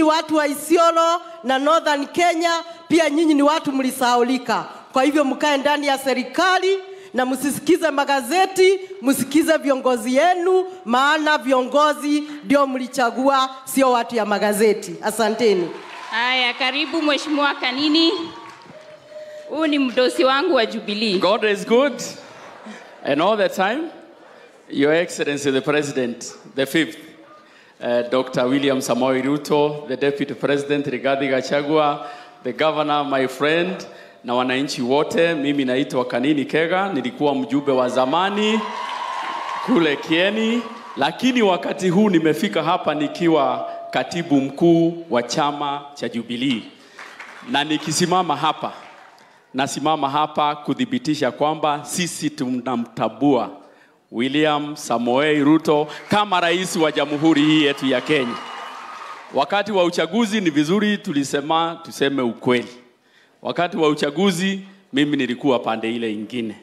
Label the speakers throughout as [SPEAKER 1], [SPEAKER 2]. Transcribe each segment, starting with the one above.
[SPEAKER 1] nyinyi watu wa Isiolo na Northern Kenya, pia nyinyi ni watu mlisahaulika. Kwa hivyo mkae ndani ya serikali na msisikize magazeti, msikize viongozi yenu, maana viongozi ndio mlichagua, sio watu ya magazeti. Asanteni.
[SPEAKER 2] Haya, karibu Mheshimiwa Kanini. Huu ni mdosi wangu wa Jubilee.
[SPEAKER 3] God is good, and all the time, Your Excellency the President, the fifth, uh, Dr. William Samoei Ruto, the Deputy President Rigathi Gachagua, the Governor, my friend, na wananchi wote. Mimi naitwa Kanini Kega, nilikuwa mjumbe wa zamani kule Kieni, lakini wakati huu nimefika hapa nikiwa katibu mkuu wa chama cha Jubilee, na nikisimama hapa nasimama hapa kuthibitisha kwamba sisi tunamtabua William Samoei Ruto kama rais wa jamhuri hii yetu ya Kenya. Wakati wa uchaguzi ni vizuri tulisema tuseme ukweli. Wakati wa uchaguzi mimi nilikuwa pande ile ingine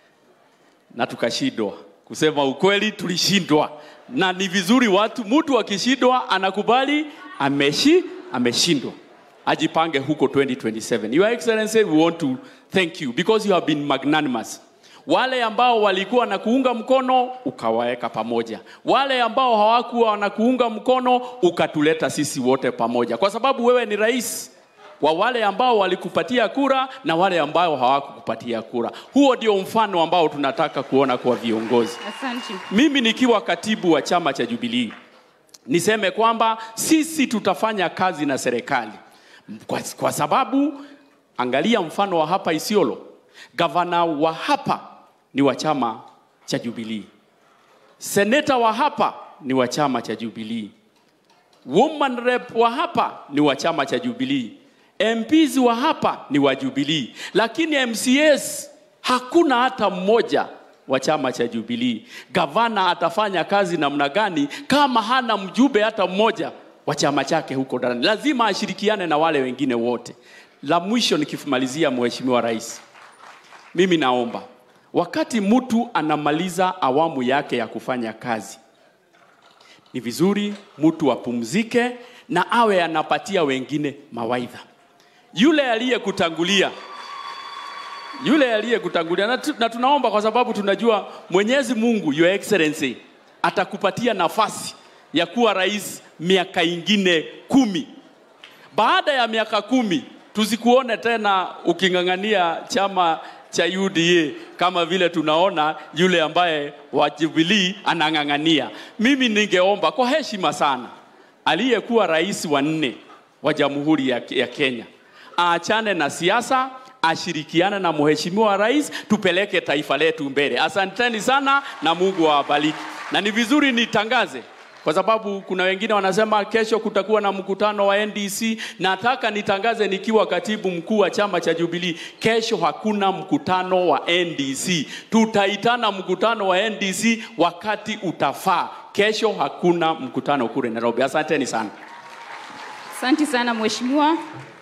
[SPEAKER 3] na tukashindwa. Kusema ukweli, tulishindwa, na ni vizuri watu, mtu akishindwa anakubali ameshi ameshindwa, ajipange huko 2027. Your Excellency, we want to thank you because you have been magnanimous. Wale ambao walikuwa na kuunga mkono ukawaweka pamoja, wale ambao hawakuwa wanakuunga mkono ukatuleta sisi wote pamoja, kwa sababu wewe ni rais wa wale ambao walikupatia kura na wale ambao hawakukupatia kura. Huo ndio mfano ambao tunataka kuona kwa viongozi.
[SPEAKER 2] Asante.
[SPEAKER 3] Mimi nikiwa katibu wa chama cha Jubilee niseme kwamba sisi tutafanya kazi na serikali kwa, kwa sababu angalia mfano wa hapa Isiolo, gavana wa hapa ni wa chama cha Jubilee, seneta wa hapa ni wa chama cha Jubilee, woman rep wa hapa ni wa chama cha Jubilee, MPs wa hapa ni wa Jubilee, lakini MCAs hakuna hata mmoja wa chama cha Jubilee. Gavana atafanya kazi namna gani kama hana mjumbe hata mmoja wa chama chake huko ndani? Lazima ashirikiane na wale wengine wote. La mwisho nikimalizia, Mheshimiwa Rais, mimi naomba wakati mtu anamaliza awamu yake ya kufanya kazi, ni vizuri mtu apumzike na awe anapatia wengine mawaidha. Yule aliyekutangulia yule aliyekutangulia na, tu, na tunaomba kwa sababu tunajua Mwenyezi Mungu Your Excellency atakupatia nafasi ya kuwa rais miaka ingine kumi. Baada ya miaka kumi tusikuone tena uking'ang'ania chama cha UDA kama vile tunaona yule ambaye wa Jubilee anang'ang'ania. Mimi ningeomba kwa heshima sana, aliyekuwa rais wa nne wa Jamhuri ya, ya Kenya aachane na siasa, ashirikiane na mheshimiwa rais, tupeleke taifa letu mbele. Asanteni sana na Mungu awabariki. Na ni vizuri nitangaze kwa sababu kuna wengine wanasema kesho kutakuwa na mkutano wa NDC. Nataka nitangaze nikiwa katibu mkuu wa chama cha Jubilee, kesho hakuna mkutano wa NDC. Tutaitana mkutano wa NDC wakati utafaa. Kesho hakuna mkutano kule Nairobi. Asanteni sana.
[SPEAKER 2] Asante sana mheshimiwa.